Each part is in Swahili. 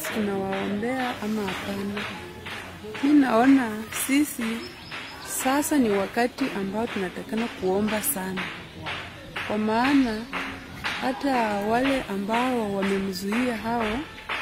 tunawaombea ama hapana? Mi naona sisi sasa ni wakati ambao tunatakana kuomba sana, kwa maana hata wale ambao wamemzuia hao,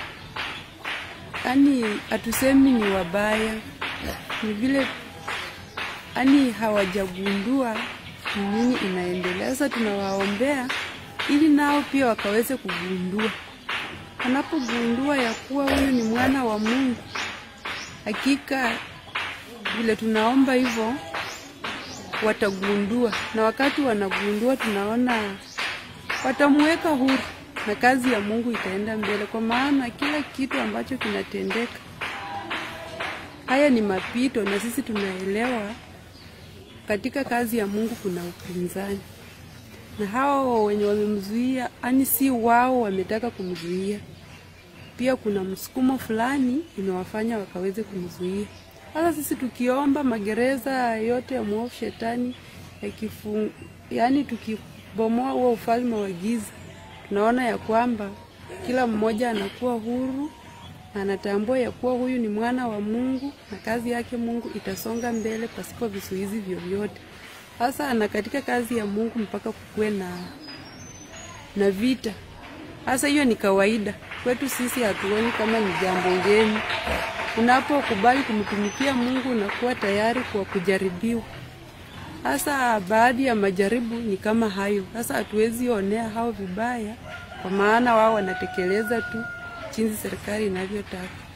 yani hatusemi ni wabaya, ni vile yani hawajagundua ni nini inaendelea. Sasa tunawaombea ili nao pia wakaweze kugundua. Wanapogundua ya kuwa huyu ni mwana wa Mungu, hakika vile tunaomba hivyo watagundua, na wakati wanagundua, tunaona watamuweka huru na kazi ya Mungu itaenda mbele, kwa maana kila kitu ambacho kinatendeka, haya ni mapito, na sisi tunaelewa katika kazi ya Mungu kuna upinzani, na hao wenye wamemzuia, ani si wao wametaka kumzuia, pia kuna msukumo fulani imewafanya wakaweze kumzuia. Sasa sisi tukiomba magereza yote ya mwovu shetani yakifu, yani tukibomoa huo ufalme wa giza, tunaona ya kwamba kila mmoja anakuwa huru na anatambua ya kuwa huyu ni mwana wa Mungu na kazi yake Mungu itasonga mbele pasipo vizuizi vyovyote. Sasa na katika kazi ya Mungu mpaka kukuwe na na vita. Sasa hiyo ni kawaida kwetu sisi, hatuoni kama ni jambo ngeni. Unapokubali kumtumikia Mungu unakuwa tayari kwa kujaribiwa. Sasa baadhi ya majaribu ni kama hayo. Sasa hatuwezi onea hao vibaya, kwa maana wao wanatekeleza tu jinsi serikali inavyotaka.